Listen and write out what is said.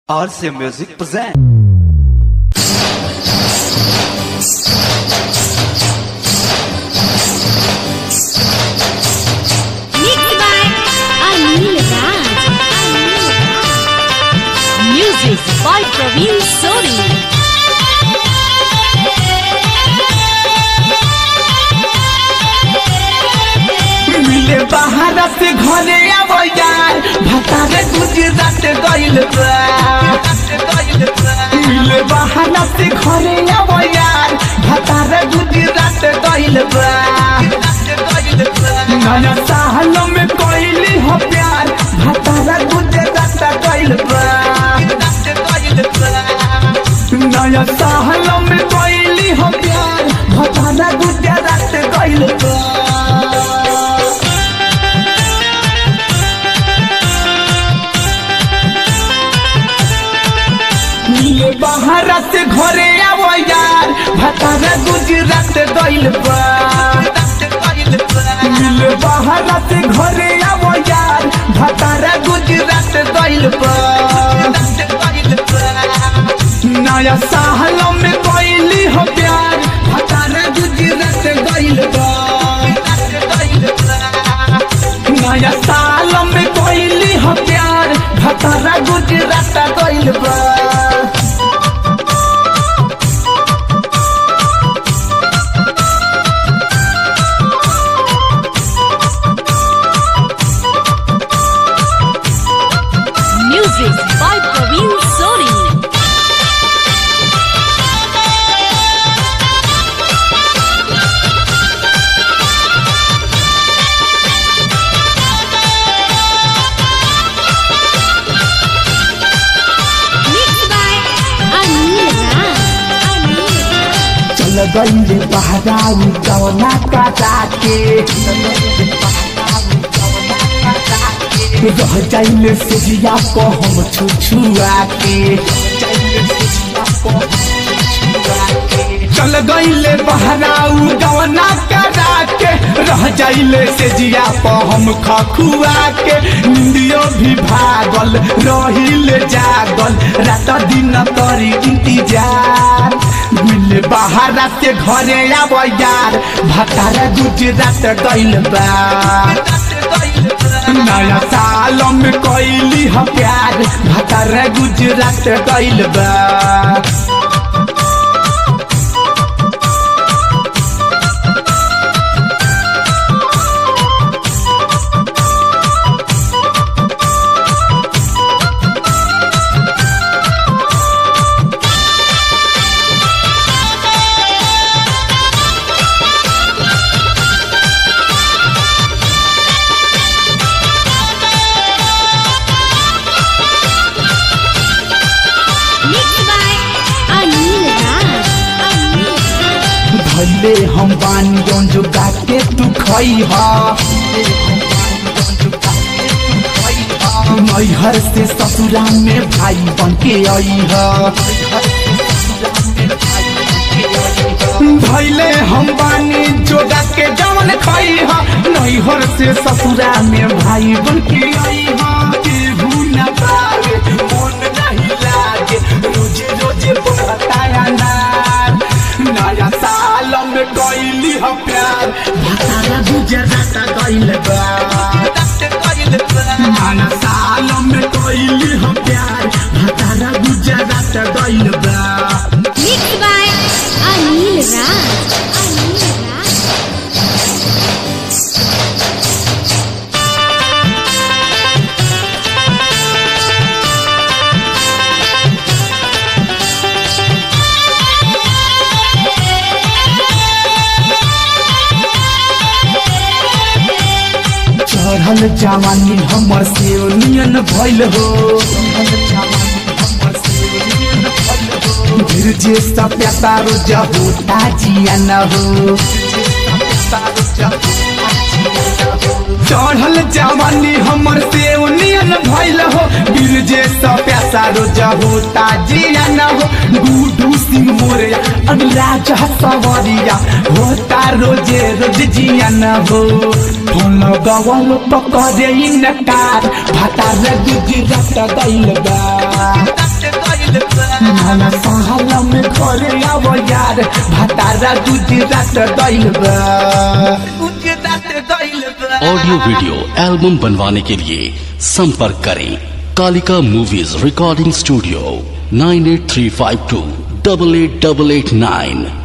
RC Music present. Mixed by Anil Raj. Music by Praveen Sori. मिले बाहर से घरे आवो यार भतारे गुजरात गइल बा मिले बाहर से घरे आवो यार भतारे गुजरात गइल बा नया साल में कोइली हो प्यार भतारे गुजरात गइल बा नया साल में कोइली हो प्यार भतारे गुजरात गइल बा मिले बाहर से घरे आवो यार भतारा गुजरात गइल बा मिले बाहर से घरे आवो यार भतारा गुजरात गइल बा नया साल में कोइली हो प्यार भतारा गुजरात गइल बा नया साल में कोइली हो प्यार भतारा गुजरात गइल बा Music by Praveen Sori. Mixed by Anil Raj. चल गइले बहराऊ कवना काटा के रह जाइले सेजिया को हम छुछुआ के चल गइले बहराऊ गवना करा के रह जाइले सेजिया को हम खखुआ के निंदियो भी भागल रहिले जागल रात दिन तरी इंतजार मिले बाहर से घरे आब यार भतारा गुजरात गइल बा नया साल में कैली ह प्यार भतारा गुजरात गइल बा Mixed by Anil Raj. भले हम बानी जौन जो गाके तू खई हा नैहर से ससुरा में भाई बन के आई हा भैले हम बानी जोगा के जवन खई हा नैहर से ससुरा में भाई बन के आई हा केहू न पावे मन नहीं लागे रोजे रोजे बढ़ता अनार नया साल में गइली ह प्यार भतारा गुजरात गइल बा नया साल में गइली ह प्यार भतारा गुजरात गइल बा Mixed by Anil Raj. Anil Raj. चढ़ल जवानी हमर से नियन भइल हो फिर जे सप्या तारो जहो ताजिया न हो चढ़ल जवानी हमर से नियन भइल हो फिर जे सप्या तारो जहो ताजिया न हो गुडू सिंह मोरिया अनुराज सवरिया हो तारो जे रोज जिया न हो फोन गवल पकड़े इनकार भातार गुजरात गइल बा नहना सहाला में घरे आव यार भातारा गुजरात गइल बा गुजरात गइल बा ऑडियो वीडियो एल्बम बनवाने के लिए संपर्क करें Kalika movies recording studio nine eight three five two double eight double eight nine